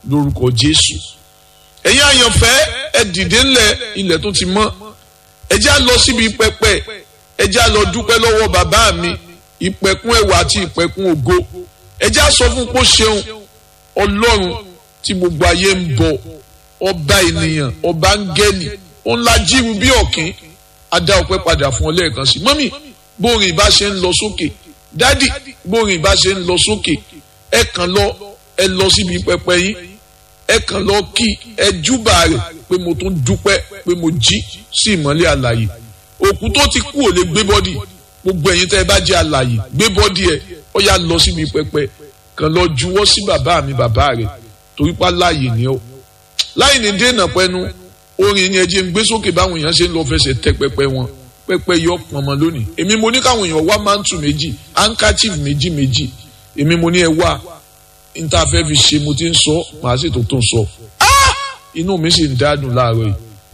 lórúkọ Jésù ẹ̀yin àyànfẹ́ ẹ dìde ńlẹ̀ ilẹ̀ tó ti mọ́ ẹ já lọ síbi pẹpẹ ẹ já lọ dúpẹ́ lọ́wọ́ bàbá mi ìpẹ̀kun ẹwà àti ìpẹ̀kun ògo ẹ já sọ fún pé ó ṣeun ọlọ́run tí gbogbo ayé ń bọ ọba ènìyàn ọba áńgẹ́lì ó ńlá jíru bí ọ̀kín adá ọpẹ́ padà fún ọ lẹ́ẹ̀kan sí mọ́mì bórin ìbá ṣe ń lọ sókè dádì bórin ìbá ṣe ń lọ sókè ẹ kàn lọ ẹ lọ síbi pẹpẹ yín ẹ kàn lọ kí ẹ júbà rẹ̀ pé mo tún dúpẹ́ pé mo jí sí ìmọ́lẹ̀ àlàyé òkú tó ti kú ò lè gbé bọ́dì gbogbo ẹ̀yin tẹ́ ẹ bá jẹ́ àlàyé gbé bọ́dì ẹ ó yá lọ síbi pẹpẹ kàn lọ juwọ́ sí bàbá mi bàbá rẹ̀ torí pa láàyè ni ó láì ní dènà pẹnu orin ni ẹ jẹ́ ń gbé sókè báwọn èèyàn ṣe ń lọ fẹsẹ̀ tẹ pẹpẹ wọn pẹpẹ yọ pọnmọ lónìí èmi mo ní káwọn èèyàn wá mántù méjì handkerchief méjì méjì èmi mo ní ẹ wá níta fẹ́ fi ṣe mo ti ń sọ màá sì tó tó ń sọ inú mi sì ń dádùn láàárọ̀ yìí